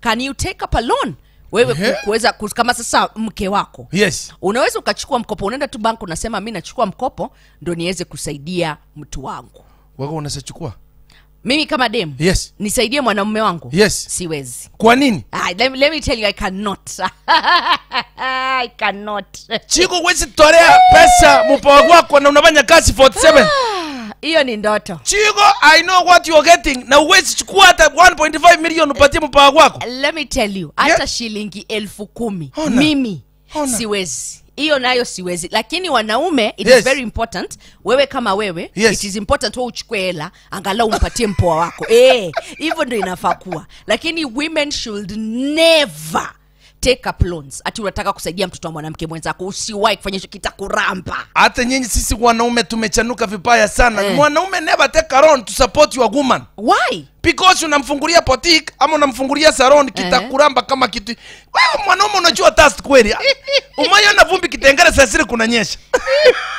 can you take up a loan wewe Ehe. ku- kuweza ku- kama sasa mke wako yes unaweza ukachukua mkopo unaenda tu bank unasema mi nachukua mkopo ndo niweze kusaidia mtu wangu wako unasachukua mimi kama dem yes nisaidie mwanamume wangu Yes. siwezi kwa nini Ah, let, me- let me tell you i cannot i cannot chiko wezi tolea pesa mupawa wako na unafanya kazi 47 hiyo ni ndoto chiko i know what you are getting na uwezi chukua hata 1.5 million upatie mupawa wako let me tell you hata Yeah. shilingi elfu kumi Ona. mimi Ona. siwezi hiyo nayo siwezi lakini wanaume it Yes. is very important wewe kama wewe Yes. it is important wewe uchukue hela angalau umpatie mpoa wako Eh, hivyo ndo inafaa kuwa lakini women should never take up loans ati unataka kusaidia mtoto wa mwanamke mwenzako usiwahi kufanya hicho kitakuramba hata nyinyi sisi wanaume tumechanuka vibaya sana Eh. mwanaume never take a loan to support your woman why because unamfungulia boutique ama unamfungulia salon kitakuramba kama kitu wewe mwanaume unajua tast kweli umaya na vumbi kitengere sasiri kunanyesha